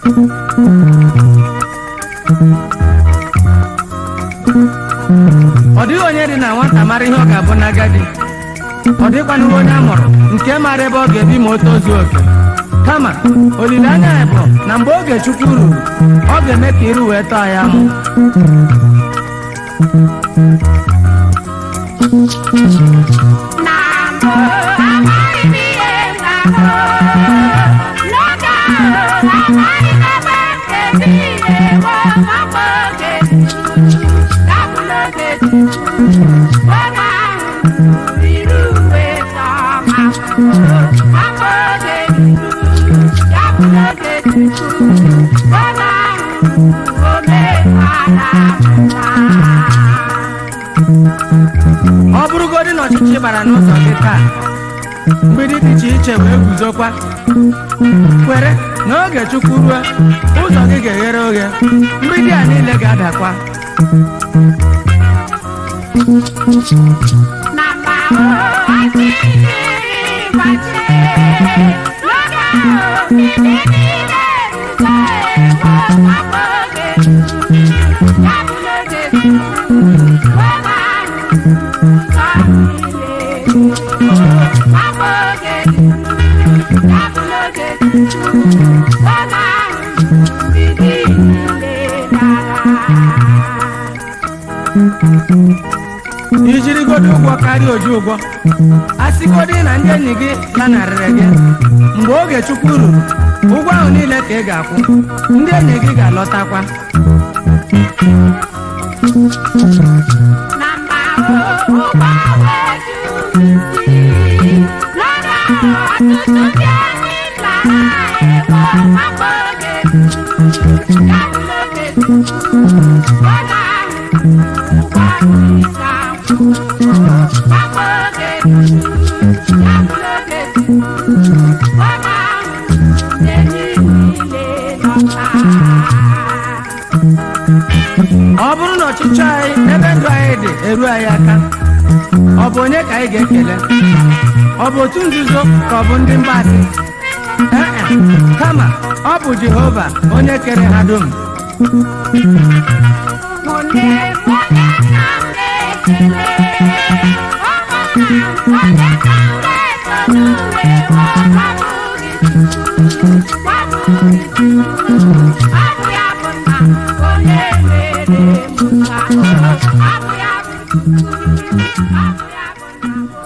ọ dịghị onye dị na nwata mara ihe ọ ga-abụ n'agadi ọ dịkwanụ onye a mụrụ nke mara ebe ọ ga-ebi ma o tozuo oke kama olileanya ya bụ na mgbe oge chukwu ruru ọ ga-eme ka iru wee tọọ ya mụ na mbụ amaghị m ihe m ga-ahụ n'oge ahụ amaghị m ebe m ga-ebi ihe bụ mgbe oge gabụ n'oge oge ahụ riri uwe tọma mgbe oge gabụ n'oge oge ahụ omekwala mma ọ bụrụgodị na ọchịchị bara n'ụzọ gị taa mgbidi dị iche iche wee guzokwa kwere na oge chukwu ruo ụzọ gị ga-eghere oghe mgbidi a niile ga-adakwa na mma ọchịchị gbachie n'oge ahụ ndị niile rụzọ ewo mgbe oge ya bụ n'oge oge ahụ ụzọ niile mgbe oge ya bụ n'oge oge ahụ ndị niile gara ijirigodo ụgwọ karịa oju ụgwọ asịgodị na ndị enyi gị lanarịrị gị mgbe oge chukwu ruru ụgwọ ahụ niile ka ị ga-akwụ ndị enyi gị ga-alọtakwa na mma ụgbọ wee juru isi n'ọrụ ahụ ọtụtụ ndị enyi nna ha ewo mgbe oge ya bụ n'oge oge ahụ ụgbọ isa mgbe oge ya bụ n'oge oge ahụ enyi niile nọta ọ bụrụ na ọchịchị anyị ebe ndụ anyị dị eru anyị aka ọ bụ onye ka anyị ga-ekele ọ bụ otu nzuzo ka ọ bụ ndị mgbasị ee e, kama ọ bụ jehova onye kere ha dum Onye onye ka m ga-ekele onye ka m ga-etolu uwe ọbụghị ọbụghị ọ bụ ya bụ nna onye mere m ka ọ bụ ya bụ ọ bụ ya bụ nna